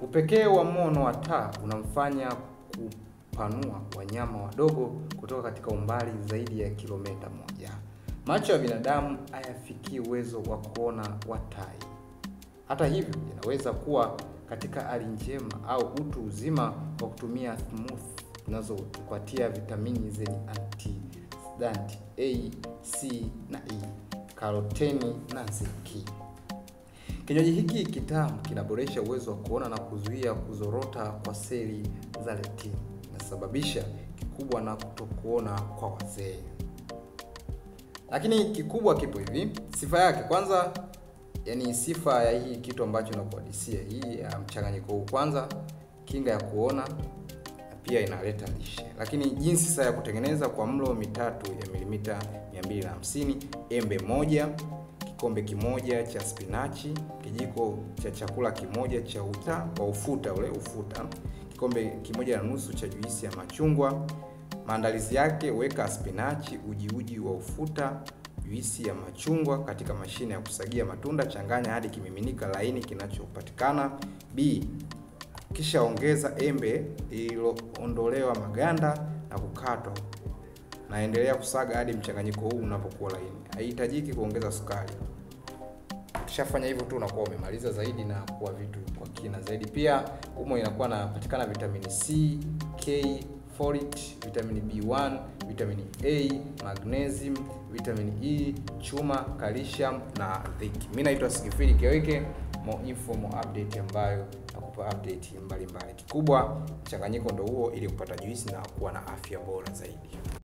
Upekee wa mono wa taa unamfanya kupanua wanyama wadogo kutoka katika umbali zaidi ya kilomita moja. Macho ya binadamu hayafikii uwezo wa kuona wa tai. Hata hivyo, inaweza kuwa katika hali njema au utu uzima kwa kutumia smooth zinazotupatia vitamini zenye antioxidant A, C na E, karoteni na zinki. Kinywaji hiki kitamu kinaboresha uwezo wa kuona na kuzuia kuzorota kwa seli za retina. Inasababisha kikubwa na kutokuona kwa wazee. Lakini kikubwa kipo hivi, sifa yake kwanza, yani sifa ya hii kitu ambacho nakuhadisia hii ya mchanganyiko huu, kwanza kinga ya kuona na pia inaleta lishe. Lakini jinsi sasa ya kutengeneza kwa mlo mitatu ya milimita 250, embe moja, kikombe kimoja cha spinachi, kijiko cha chakula kimoja cha uta wa ufuta ule ufuta, kikombe kimoja na nusu cha juisi ya machungwa. Maandalizi yake, weka spinachi, uji uji wa ufuta, juisi ya machungwa katika mashine ya kusagia matunda, changanya hadi kimiminika laini kinachopatikana. B, kisha ongeza embe lililoondolewa maganda na kukatwa, naendelea kusaga hadi mchanganyiko huu unapokuwa laini. Haihitajiki kuongeza sukari. Ukishafanya hivyo tu unakuwa umemaliza zaidi na kuwa vitu kwa kina zaidi. Pia humo inakuwa inapatikana vitamini C, K, folate, vitamini B1, vitamini A, magnesium, vitamini E, chuma, calcium na zinc. Mimi naitwa Sigifili Kiweke, mo info mo update ambayo nakupa update mbalimbali. Kikubwa mchanganyiko ndo huo ili kupata juisi na kuwa na afya bora zaidi.